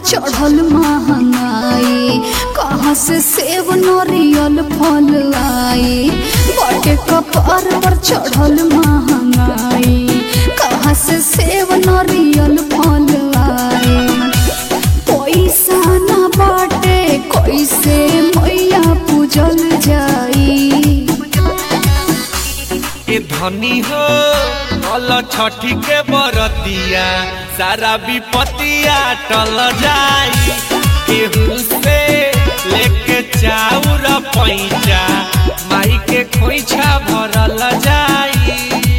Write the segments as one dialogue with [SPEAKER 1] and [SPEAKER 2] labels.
[SPEAKER 1] चढ़ल महंगाई कहाँ से सेब नरियल फल आई बटे कपार पर चढ़ल महंगाई कहाँ से सेब नरियल फल आई पैसा न बाटे कैसे मैया पूजल जाई
[SPEAKER 2] ए धनी हो कल छठी के बरतिया सारा विपतिया टल जाई केहू से लेके चाउर पैचा माई के खोइछा भरल जाई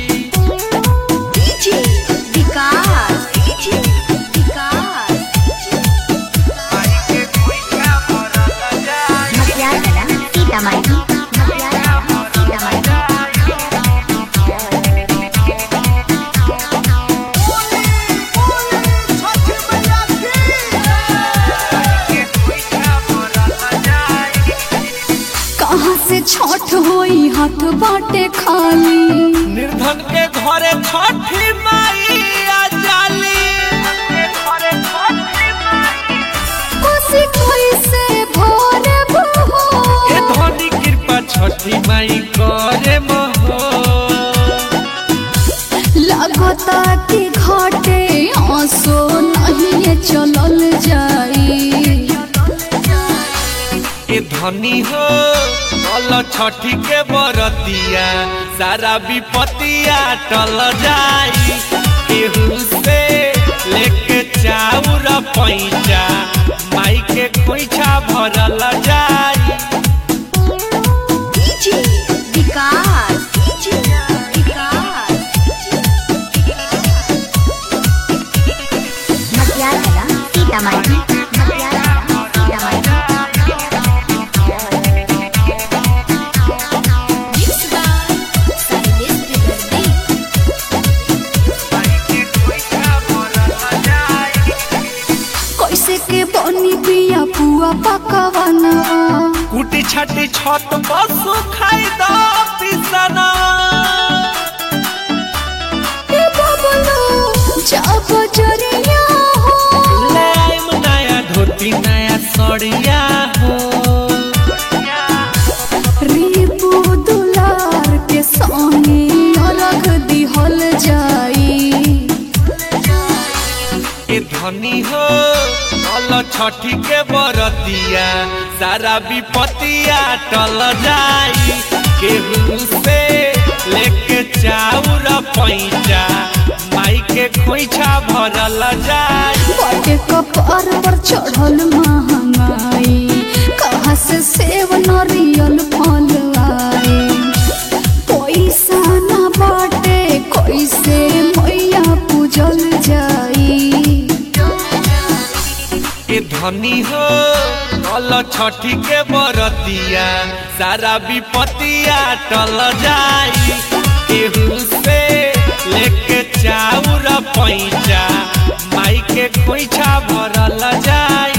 [SPEAKER 1] डीजे विकास डीजे विकास
[SPEAKER 2] माई के खोइछा भरल जाई
[SPEAKER 3] मटियाला सीतामढ़ी मटियाला सीतामढ़ी
[SPEAKER 1] कहाँ से छठ होई हाथ बाटे खाली
[SPEAKER 2] निर्धन के घरे छठी माई आ जाली घरे छठी माई
[SPEAKER 1] कोसी कोई से भोर बहो
[SPEAKER 2] ए धनी कृपा छठी माई करे महो
[SPEAKER 1] लगता कि घाटे आंसू नहीं चलल जाई
[SPEAKER 2] ए धनी हो कल छठी के बरतिया सारा विपतिया टल जाई केहू से लेके चाउर पैचा माई के खोइछा भरल जाई
[SPEAKER 1] डीजे विकास डीजे विकास
[SPEAKER 3] मटियाला सीतामढ़ी मटियाला सीतामढ़ी
[SPEAKER 1] कैसे के बनी बिया पुआ पकवाना
[SPEAKER 2] कुटी छाटी छत पशु खाई दो पिसना
[SPEAKER 1] ए बबलो जब जरिया हो
[SPEAKER 2] ले आइम नया धोती नया सड़िया हो
[SPEAKER 1] रीपू दुलार के संगे रख दिहल जाई
[SPEAKER 2] ए धनी हो कल छठी के बरतिया सारा विपतिया टल जाई केहू से लेके चाउर पैचा माई के खोइछा भरल जाई
[SPEAKER 1] बटे कपार पर चढ़ल महंगाई कहाँ से सेब नरियल फल आई पैसा न बाटे कैसे मैया पूजल जाई
[SPEAKER 2] ए धनी हो कल छठी के बरतिया सारा विपतिया टल जाई केहू से लेके चाउर पैचा माई के खोइछा भरल जाई